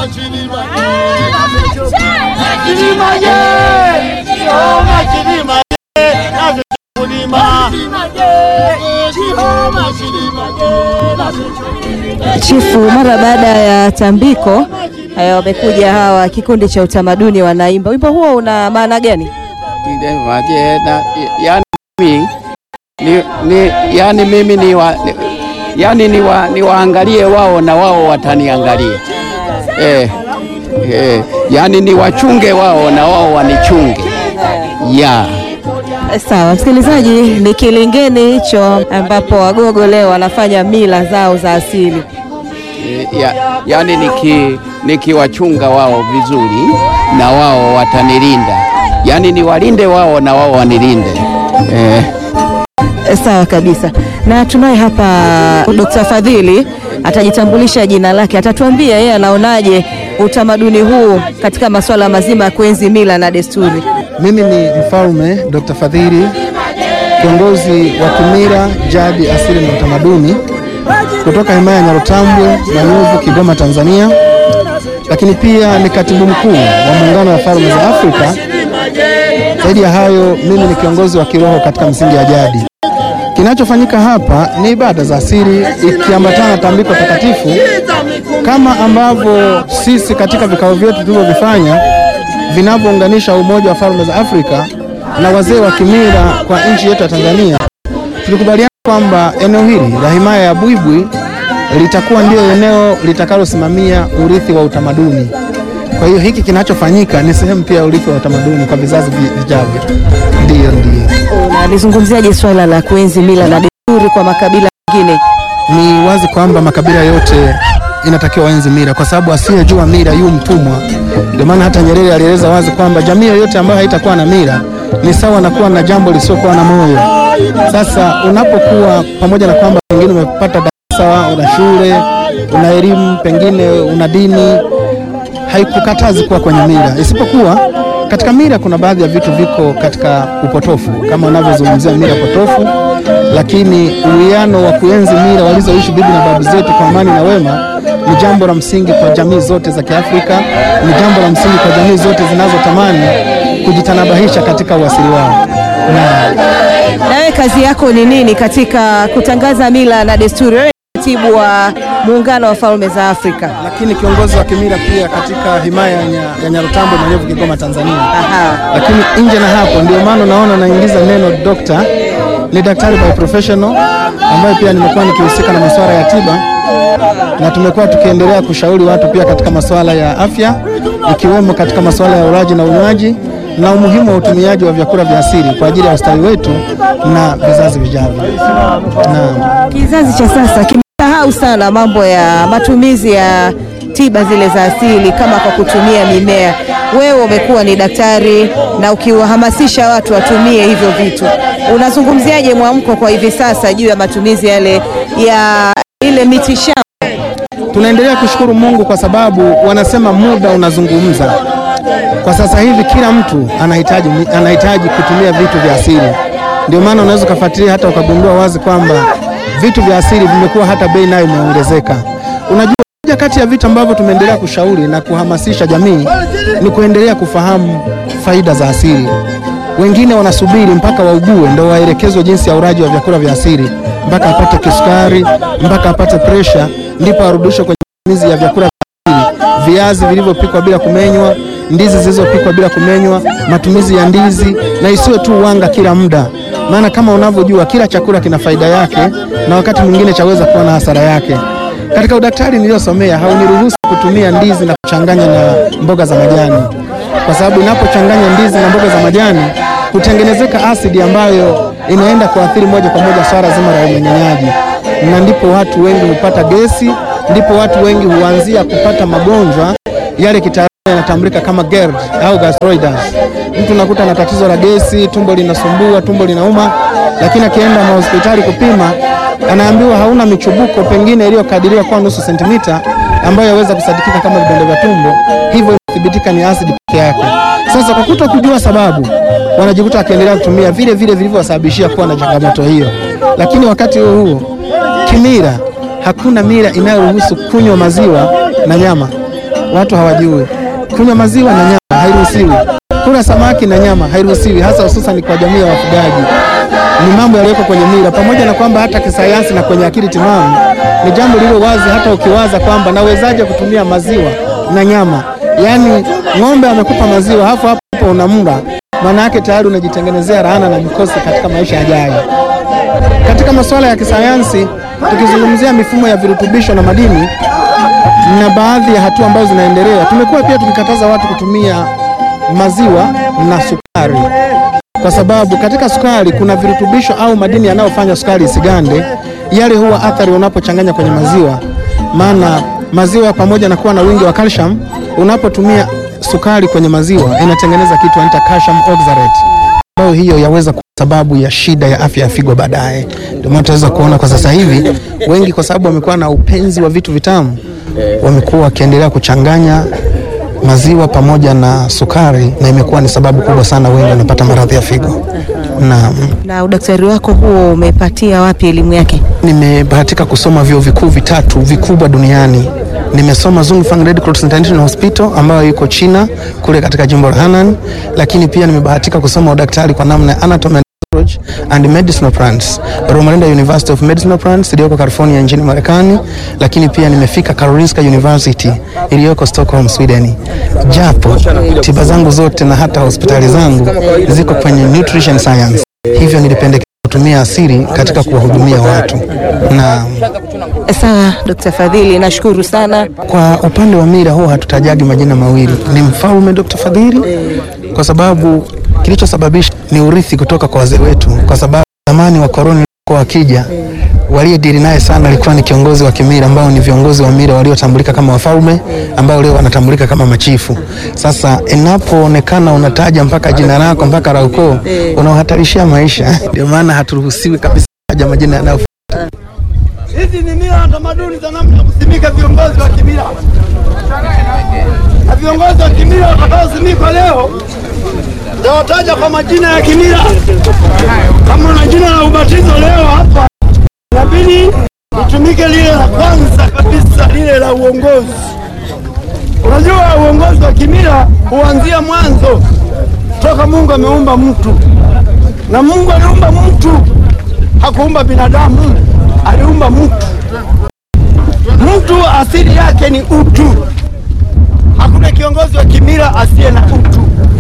Chifu, mara baada ya tambiko haya wamekuja hawa kikundi cha utamaduni wanaimba. Wimbo huo una maana gani? yani mimi ni, ni, yani mimi ni wa, ni, yani ni wa, ni waangalie wao na wao wataniangalia eh, eh, yani ni wachunge wao na wao wanichunge ya Sawa msikilizaji, ni kilingeni hicho ambapo Wagogo leo wanafanya mila zao za asili. Eh, ya, yani niki nikiwachunga wao vizuri na wao watanilinda, yani niwalinde wao na wao wanilinde eh. Sawa kabisa, na tunaye hapa Dr. Fadhili atajitambulisha jina lake, atatuambia yeye anaonaje utamaduni huu katika masuala mazima ya kuenzi mila na desturi. Mimi ni Mfalme Dr. Fadhili, kiongozi wa kimila, jadi, asili na utamaduni kutoka himaya ya Nyarutambwe Manyuvu, Kigoma, Tanzania, lakini pia ni katibu mkuu wa Muungano wa Falme za Afrika. Zaidi ya hayo, mimi ni kiongozi wa kiroho katika misingi ya jadi. Kinachofanyika hapa ni ibada za asili ikiambatana na tambiko takatifu, kama ambavyo sisi katika vikao vyetu tulivyovifanya vinavyounganisha Umoja wa Falme za Afrika na wazee wa kimila kwa nchi yetu ya Tanzania, tulikubaliana kwamba eneo hili la himaya ya Buibui litakuwa ndio eneo litakalosimamia urithi wa utamaduni. Kwa hiyo hiki kinachofanyika ni sehemu pia ya urithi wa utamaduni kwa vizazi vi- vijavyo. Ndiyo, ndiyo. Unalizungumziaje swala la kuenzi mila na desturi kwa makabila mengine? Ni wazi kwamba makabila yote inatakiwa waenzi mila, kwa sababu asiyejua mila yu mtumwa. Ndio maana hata Nyerere alieleza wazi kwamba jamii yoyote ambayo haitakuwa na mila ni sawa na kuwa na jambo lisiokuwa na moyo. Sasa unapokuwa pamoja na kwamba pengine umepata darasa, una shule, una elimu, pengine una dini, haikukatazi kuwa kwenye mila, isipokuwa katika mila kuna baadhi ya vitu viko katika upotofu, kama unavyozungumzia mila potofu, lakini uwiano wa kuenzi mila walizoishi bibi na babu zetu kwa amani na wema ni jambo la msingi kwa jamii zote za Kiafrika, ni jambo la msingi kwa jamii zote zinazotamani kujitanabahisha katika uasili wao. Na Nawe kazi yako ni nini katika kutangaza mila na desturi? Wewe ni katibu wa Muungano wa Falme za Afrika. lakini kiongozi wa kimila pia katika himaya ya Nya- ya Nyarutambwe Manyovu, Kigoma, Tanzania. Aha. lakini nje na hapo, ndio maana naona naingiza neno dokta. Ni daktari by professional ambaye pia nimekuwa nikihusika na masuala ya tiba, na tumekuwa tukiendelea kushauri watu pia katika masuala ya afya, ikiwemo katika masuala ya ulaji na unywaji na umuhimu wa utumiaji wa vyakula vya asili kwa ajili ya ustawi wetu na vizazi vijavyo. Naam. Kizazi cha sasa kimesahau sana mambo ya matumizi ya tiba zile za asili kama kwa kutumia mimea. Wewe umekuwa ni daktari na ukiwahamasisha watu watumie hivyo vitu, unazungumziaje mwamko kwa hivi sasa juu ya matumizi yale ya ile miti shamba? Tunaendelea kushukuru Mungu kwa sababu wanasema muda unazungumza. Kwa sasa hivi kila mtu anahitaji, anahitaji kutumia vitu vya asili. Ndio maana unaweza ukafuatilia hata ukagundua wazi kwamba vitu vya asili vimekuwa hata bei nayo imeongezeka. Unajua, moja kati ya vitu ambavyo tumeendelea kushauri na kuhamasisha jamii ni kuendelea kufahamu faida za asili. Wengine wanasubiri mpaka waugue ndo waelekezwe jinsi ya ulaji wa vyakula vya asili, mpaka apate kisukari, mpaka apate presha, ndipo arudishwe kwenye matumizi ya vyakula vya asili, viazi vilivyopikwa bila kumenywa, ndizi zilizopikwa bila kumenywa, matumizi ya ndizi, na isiwe tu wanga kila muda, maana kama unavyojua kila chakula kina faida yake na wakati mwingine chaweza kuwa na hasara yake. Katika udaktari niliyosomea hauniruhusu kutumia ndizi na kuchanganya na mboga za majani, kwa sababu inapochanganya ndizi na mboga za majani hutengenezeka asidi ambayo inaenda kuathiri moja kwa moja swala zima la umeng'enyaji, na ndipo watu wengi hupata gesi, ndipo watu wengi huanzia kupata magonjwa yale kitaalamu yanatambulika kama GERD au gastroiditis. Mtu unakuta na tatizo la gesi, tumbo linasumbua, tumbo linauma, lakini akienda mahospitali kupima anaambiwa hauna michubuko pengine iliyokadiriwa kuwa nusu sentimita ambayo yaweza kusadikika kama vidonda vya tumbo, hivyo inathibitika ni asidi peke yake. Sasa kwa kuto kujua sababu, wanajikuta wakiendelea kutumia vile vile vilivyowasababishia kuwa na changamoto hiyo. Lakini wakati huo huo, kimila, hakuna mila inayoruhusu kunywa maziwa na nyama. watu hawajui. Kunywa maziwa na nyama hairuhusiwi, kula samaki na nyama hairuhusiwi, hasa hususan kwa jamii ya wafugaji. Ni mambo yaliyoko kwenye mila, pamoja na kwamba hata kisayansi na kwenye akili timamu ni jambo lilo wazi. Hata ukiwaza kwamba nawezaje kutumia maziwa na nyama, yaani ng'ombe amekupa maziwa hapo hapo hapo unamla, maana yake tayari unajitengenezea laana na mikosi katika maisha yajayo. Katika masuala ya kisayansi, tukizungumzia mifumo ya virutubisho na madini na baadhi ya hatua ambazo zinaendelea, tumekuwa pia tukikataza watu kutumia maziwa na sukari, kwa sababu katika sukari kuna virutubisho au madini yanayofanya sukari isigande. Yale huwa athari unapochanganya kwenye maziwa, maana maziwa pamoja na kuwa na wingi wa calcium, unapotumia sukari kwenye maziwa inatengeneza kitu anaita calcium oxalate ambayo hiyo yaweza kuwa sababu ya shida ya afya ya figo baadaye. Ndio maana tunaweza kuona kwa sasa hivi wengi, kwa sababu wamekuwa na upenzi wa vitu vitamu, wamekuwa wakiendelea kuchanganya maziwa pamoja na sukari, na imekuwa ni sababu kubwa sana, wengi wanapata maradhi ya figo. Na Na udaktari wako huo umepatia wapi elimu yake? nimebahatika kusoma vyuo vikuu vitatu vikubwa duniani. Nimesoma Zhongfang Red Cross International Hospital ambayo iko China kule katika jimbo la Henan, lakini pia nimebahatika kusoma udaktari kwa namna ya anatomy and physiology and medicinal plants Romalinda University of Medicinal Plants iliyoko California nchini Marekani, lakini pia nimefika Karolinska University iliyoko Stockholm, Sweden. Japo tiba zangu zote na hata hospitali zangu ziko kwenye nutrition science, hivyo nilipendekeza kutumia asili katika kuwahudumia watu na Sawa, Dr. Fadhili, nashukuru sana. kwa upande wa mila huwa hatutajagi majina mawili, ni mfalme Dr. Fadhili, kwa sababu kilichosababisha ni urithi kutoka kwa wazee wetu, kwa sababu zamani wa koroni kwa wakija waliyedili naye sana alikuwa ni kiongozi wa kimila ambao ni viongozi wa mila waliotambulika kama wafalme ambao leo wanatambulika kama machifu. Sasa inapoonekana unataja mpaka jina lako mpaka la ukoo, unaohatarishia maisha. Ndio maana haturuhusiwi kabisa kutaja majina yanayo Hizi ni mila na tamaduni za namna ya kusimika viongozi wa kimila, na viongozi wa kimila watakaosimikwa leo tawataja kwa majina ya kimila. Kama una jina la ubatizo leo hapa, inabidi litumike lile la kwanza kabisa, lile la uongozi. Unajua, uongozi wa kimila huanzia mwanzo, toka Mungu ameumba mtu, na Mungu aliumba mtu, hakuumba binadamu aliumba mtu. Mtu asili yake ni utu. Hakuna kiongozi wa kimila asiye na utu,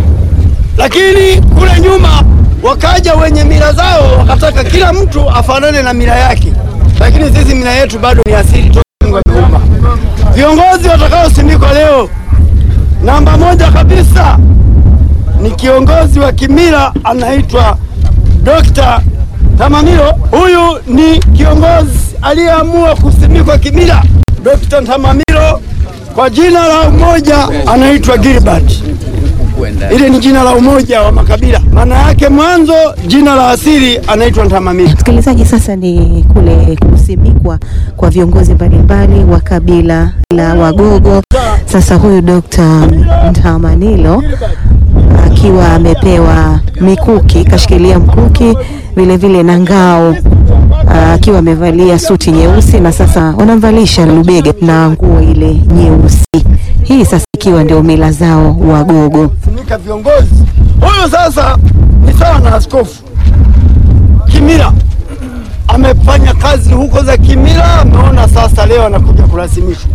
lakini kule nyuma wakaja wenye mila zao wakataka kila mtu afanane na mila yake, lakini sisi mila yetu bado ni asili toka Mungu ameumba. Viongozi watakaosimikwa leo, namba moja kabisa ni kiongozi wa kimila anaitwa Dr. Tamamilo. Huyu ni kiongozi aliyeamua kusimikwa kimila. Dr. Tamamilo kwa jina la umoja anaitwa Gilbert. Ile ni jina la umoja wa makabila, maana yake mwanzo jina la asili anaitwa Tamamilo. Msikilizaji, sasa ni kule kusimikwa kwa viongozi mbalimbali wa kabila la Wagogo. Sasa huyu Dr. Ntamanilo akiwa amepewa mikuki, kashikilia mkuki vile vile na ngao akiwa amevalia suti nyeusi, na sasa wanamvalisha lubega na nguo ile nyeusi. Hii sasa ikiwa ndio mila zao Wagogo. Simika viongozi. Huyu sasa ni sawa na askofu kimila, amefanya kazi huko za kimila, ameona sasa leo anakuja kurasimishwa.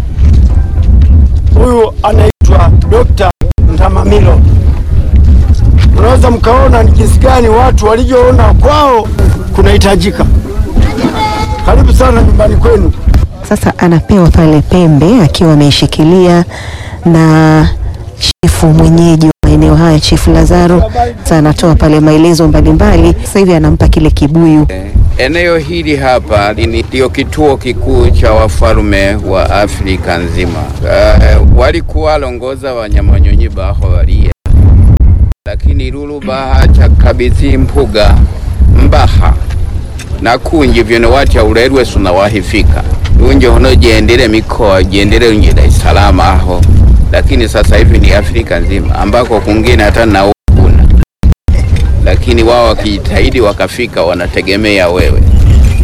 Huyu anaitwa Dr. Ntamamilo. Unaweza mkaona ni jinsi gani watu walivyoona kwao kunahitajika. Karibu sana nyumbani kwenu. Sasa anapewa pale pembe akiwa ameishikilia na chifu mwenyeji wa maeneo haya, Chifu Lazaro. Sasa anatoa pale maelezo mbalimbali. Sasa hivi anampa kile kibuyu. Eneo hili hapa ni- ndio kituo kikuu cha wafalme wa Afrika nzima. Uh, walikuwa walongoza wanyamanyonyi baho walia lakini lulu baha chakabidhi mpuga mbaha nakunji vyono watya ulerwe suna wahifika lunje hono jendele mikoa jendele unje Dar es Salaam aho, lakini sasa hivi ni Afrika nzima ambako kungine hata na kuna, lakini wao wakijitahidi wakafika, wanategemea wewe.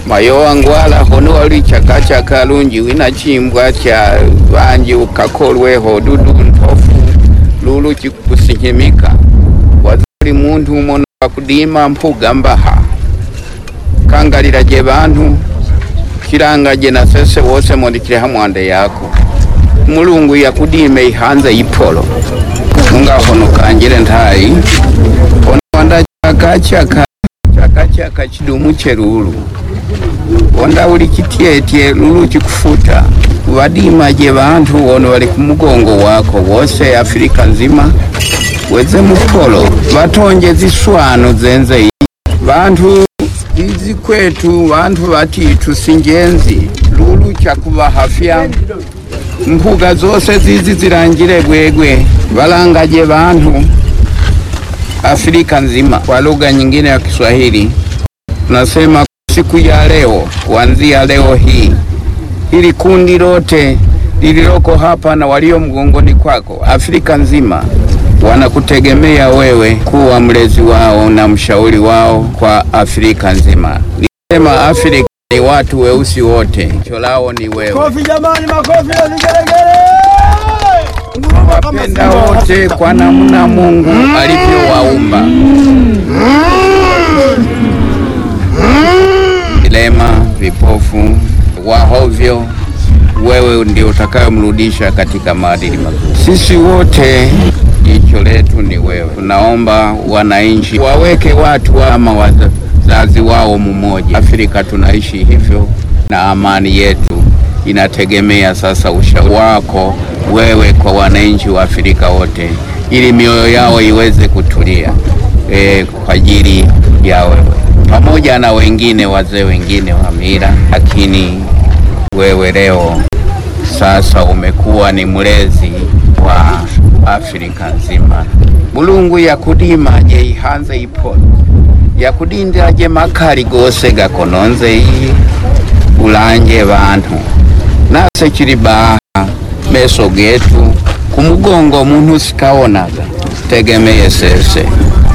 mayowa ngwala hono wali chaka chaka lungi wina chimbwa cha vanji ukakolweho dudu ntofu lulu chikusinyimika wazali muntu mono wakudima mpuga mbaha kangalila je bantu kilanga je na sese wose mondikile hamwande yako mulungu yakudime ihanze ipolo unga hono kanjile ntayi hono wanda chaka chaka chaka chaka chidumu cherulu wanda uli chityetye lulu chikufuta wadima je bantu wono wali kumugongo wako wose afirika nzima weze mupolo batonje ziswano zenze iyi bantu izi kwetu bantu batitu sinjenzi lulu chakubahafya mpuga zose zizi zilangile gwegwe balangaje bantu Afrika nzima kwa lugha nyingine ya Kiswahili tunasema siku ya leo, kuanzia leo hii, hili kundi lote lililoko hapa na walio mgongoni kwako Afrika nzima wanakutegemea wewe kuwa mlezi wao na mshauri wao kwa Afrika nzima. Nisema Afrika ni watu weusi wote, jicho lao ni wewe. Kofi jamani, makofi na vigelegele. Nguruma kama Wapenda simba wa wote Afrika. kwa namna Mungu alivyowaumba. Vilema, vipofu, wahovyo, wewe ndio utakayomrudisha katika maadili mazuri. Sisi wote jicho letu ni wewe. Tunaomba wananchi waweke watu kama wazazi wao mmoja. Afrika tunaishi hivyo, na amani yetu inategemea sasa ushauri wako wewe kwa wananchi wa Afrika wote, ili mioyo yao iweze kutulia e, kwa ajili ya wewe pamoja na wengine wazee wengine wa mila, lakini wewe leo sasa umekuwa ni mlezi wa Afrika nzima. Mulungu yakudima je ihanze ipolo yakudindira je makali gose gakononze iyi ulanje bantu nase chili baha meso getu kumugongo muntu sikaonaga tegemeye sese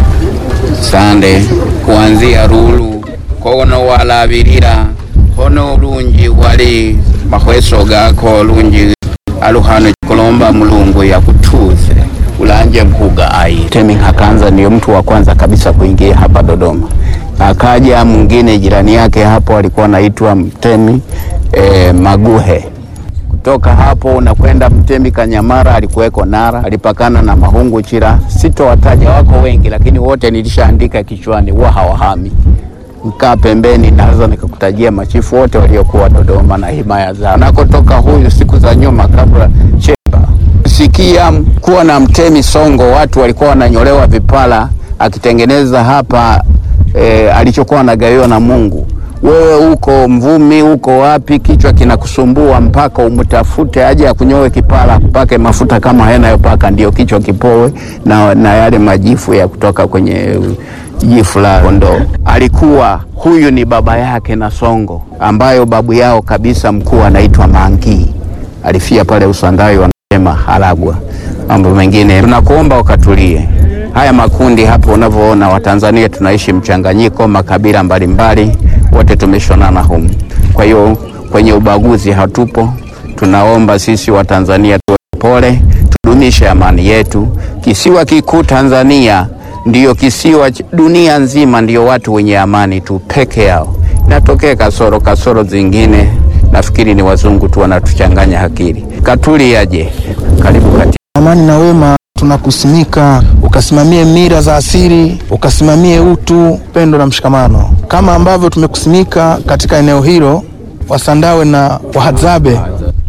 sande kuanzia lulu kono walabilira hono lungi wali mahweso gako lungi aluhano kulomba mulungu yakutuze ulanje mkuga ai Temi Hakanza ndiyo mtu wa kwanza kabisa kuingia hapa Dodoma. Akaja mwingine jirani yake hapo alikuwa anaitwa Mtemi e, Maguhe kutoka hapo unakwenda Mtemi Kanyamara, alikuweko Nara, alipakana na Mahungu Chira. Sitowataja, wako wengi, lakini wote nilishaandika kichwani, wa hawahami. Mkaa pembeni, naweza nikakutajia machifu wote waliokuwa Dodoma na himaya zao. Nakotoka huyu siku za nyuma, kabla Chemba sikia kuwa na Mtemi Songo, watu walikuwa wananyolewa vipala, akitengeneza hapa e, alichokuwa anagawiwa na Mungu wewe uko Mvumi, uko wapi, kichwa kinakusumbua mpaka umtafute aje akunyoe kipara, pake mafuta kama haya yanayopaka, ndio kichwa kipowe na, na yale majifu ya kutoka kwenye jifu la kondoo. Alikuwa huyu ni baba yake na Songo, ambayo babu yao kabisa mkuu anaitwa Mangi, alifia pale Usandawi, wanasema Haragwa. Mambo mengine tunakuomba ukatulie. Haya makundi hapo unavyoona, Watanzania tunaishi mchanganyiko, makabila mbalimbali, wote tumeshonana humu. Kwa hiyo kwenye ubaguzi hatupo. Tunaomba sisi Watanzania tuwe pole, tudumishe amani yetu. Kisiwa kikuu Tanzania ndiyo kisiwa ch- dunia nzima, ndiyo watu wenye amani tu peke yao. Inatokea kasoro kasoro zingine, nafikiri ni wazungu tu wanatuchanganya akili. Katuli aje, karibu kati Amani na wema tunakusimika, ukasimamie mila za asili, ukasimamie utu, upendo na mshikamano, kama ambavyo tumekusimika katika eneo hilo. Wasandawe na Wahadzabe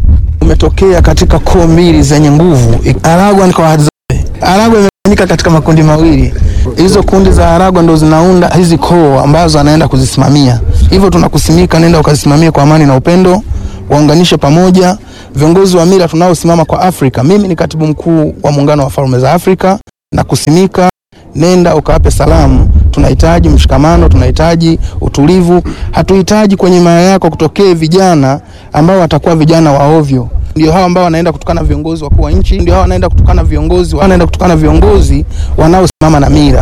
umetokea katika koo mbili zenye nguvu. Aragwa ni kwa Wahadzabe. Aragwa imegawanyika katika makundi mawili. Hizo kundi za Aragwa ndo zinaunda hizi koo ambazo anaenda kuzisimamia. Hivyo tunakusimika, nenda ukazisimamie kwa amani na upendo, waunganishe pamoja viongozi wa mila tunaosimama kwa Afrika. Mimi ni katibu mkuu wa Muungano wa Falme za Afrika na kusimika, nenda ukawape salamu. Tunahitaji mshikamano, tunahitaji utulivu. Hatuhitaji kwenye maya yako kutokee vijana ambao watakuwa vijana wa ovyo. Ndio hao ambao wanaenda kutukana viongozi wakuu wa nchi, ndio hao wanaenda kutukana viongozi, wanaenda kutukana viongozi wanaosimama na mila.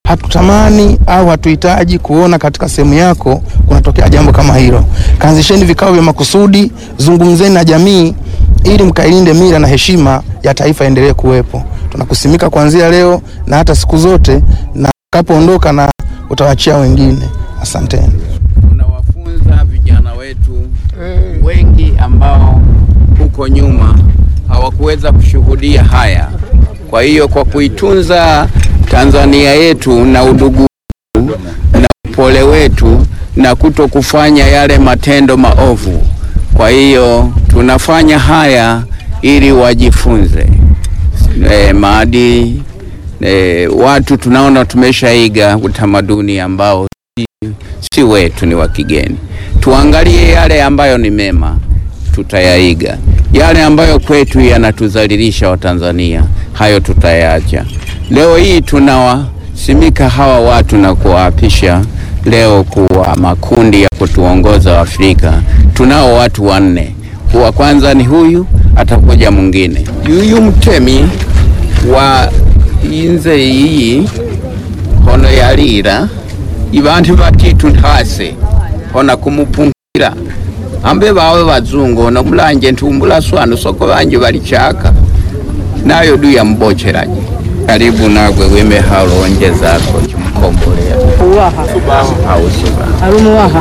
hatutamani au hatuhitaji kuona katika sehemu yako kunatokea jambo kama hilo. Kaanzisheni vikao vya makusudi, zungumzeni na jamii ili mkailinde mila na heshima ya taifa endelee kuwepo. Tunakusimika kuanzia leo na hata siku zote, na utakapoondoka na utawachia wengine. Asanteni. Tunawafunza vijana wetu wengi ambao huko nyuma hawakuweza kushuhudia haya. Kwa hiyo kwa kuitunza Tanzania yetu na udugu wetu na upole wetu na kuto kufanya yale matendo maovu, kwa hiyo tunafanya haya ili wajifunze e, maadili e, watu tunaona tumeshaiga utamaduni ambao si wetu, ni wa kigeni. Tuangalie yale ambayo ni mema, tutayaiga. Yale ambayo kwetu yanatuzalilisha Watanzania, hayo tutayaacha. Leo hii tunawasimika hawa watu na kuwaapisha leo kuwa makundi ya kutuongoza Afrika. Tunao watu wanne, wa kwanza ni huyu, atakuja mwingine, yuyu mtemi wa inze iyi hono yalira ibantu batitu ntase hona kumupungila ambe bawe bazungu ono mulanje ntumbula swanu soko banje balichaka nayo du yambocheraje karibu nagwe wime halonje zako chimkombolea uwaha ausuba alumuwaha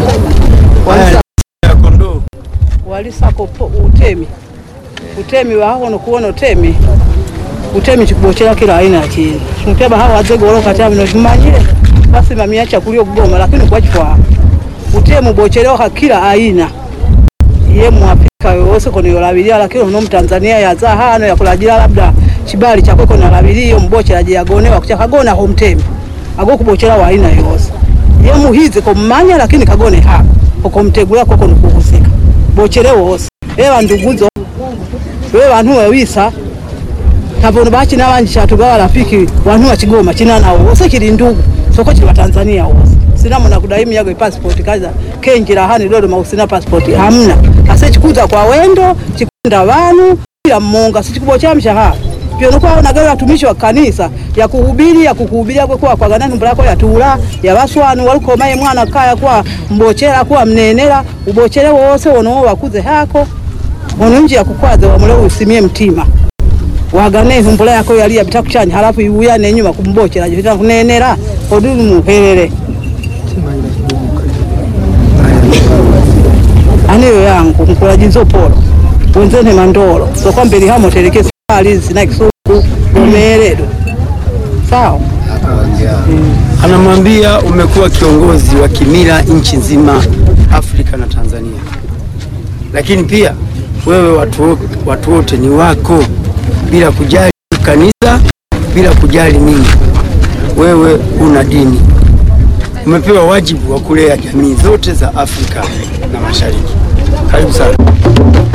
walisako po- utemi utemi wahono kuona utemi utemi chikubochera kila aina ya chini muteba hawa wazego olokatya bino tumanyire basimamia chakulya okugoma lakini kwachifwa utemi ubocherewa kila aina ye muafrika yose kono yolabilia lakini uno mtanzania yaza hano yakulajira labda chibali chakwe kono alabilia mbocheraje yagonewa kuchakagona ho mtemi agokubochera wa aina yose ye muhize komumanya lakini kagone hako okomtegula koko nikuhusika bochere wose beba nduguzo beba bantu wewisa kavono bachina banji chatugawa rafiki wantu wachigoma china nawo wose kili ndugu soko chili watanzania wose sina muna kudai miyago passport kaza kenjira hani dodo mausina passport hamna ase chikuza kwa wendo chikunda vanu kila mmonga sichikubocha mshahara pyono kwa nagawa watumishi wa kanisa ya kuhubiri ya kukuhubiria kwe kwa kwa ganani mbulako ya tula ya baswanu walikomaye mwana kaya kwa mbochera kwa mnenera ubochere wose wono wakuze hako ono nje ya kukwaza wamule usimie mtima wagane humbula yako yali yabita kuchanya halafu iuyane nyuma kumbochera jita kunenera odulu muherere aniyo yangu mkula jinzo polo wenzene mandolo sokwa mbeli hamo teleke sali zina kisuku umeeledo sawa anamwambia umekuwa kiongozi wa kimila nchi nzima Afrika na Tanzania, lakini pia wewe watu wo- watu wote ni wako, bila kujali kanisa, bila kujali nini. Wewe una dini, umepewa wajibu wa kulea jamii zote za Afrika na Mashariki. Karibu sana.